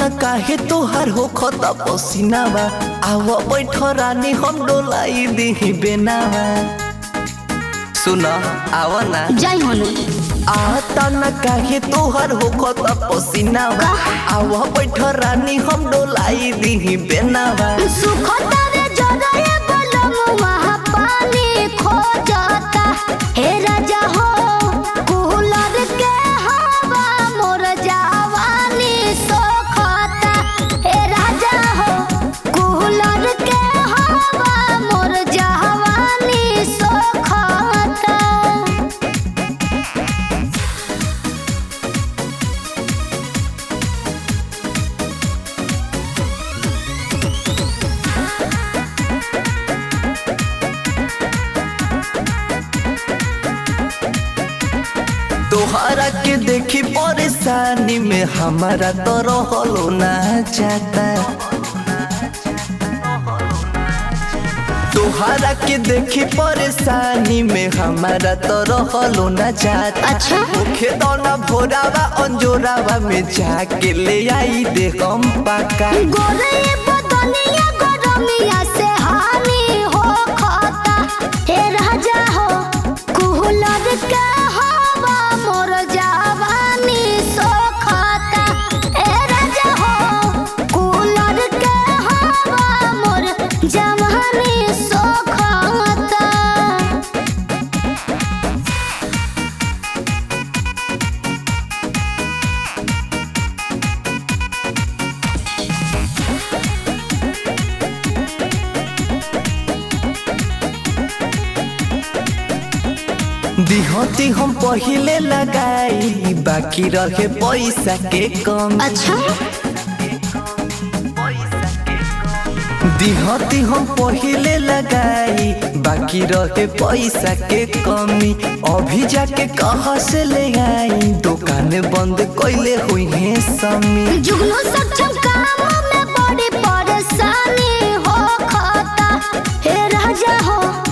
न काहे तोहार हो खत पसीनावा आव बैठ रानी हम डोलाई दिही बेनावा सुन आव ना जाई होनु आता न काहे तोहार हो खत पसीनावा आव बैठ रानी हम डोलाई दिही बेनावा सुखता रे जरए बलम वहाँ पानी खो जाता हे राजा हो कूलर के हवा मोर जवानी सोखता हे राजा हो कूलर के हवा मोर जवानी सोखता तोहरा के देखी परेशानी में हमारा तो रहलो ना जाता तोहरा के देखी परेशानी में हमारा तो रहलो ना जाता अच्छा। मुखे दोना भोरावा अंजोरावा में जाके ले आई दे हम पाका गोरे बदनिया गरमिया से हानि हो खाता हे राजा हो कुहलर के हवा मोर जवानी सो खाता हे राजा हो कुहलर के हवा मोर जवानी सो खाता दिहती हम पहिले लगाई बाकी रहे पैसा के कम अच्छा दिहती हम पहिले लगाई बाकी रहे पैसा के कमी अभी जाके कहाँ से ले आई दुकान बंद कैले हुई है समी जुगनू सक्षम काम में बड़ी परेशानी हो खाता हे राजा हो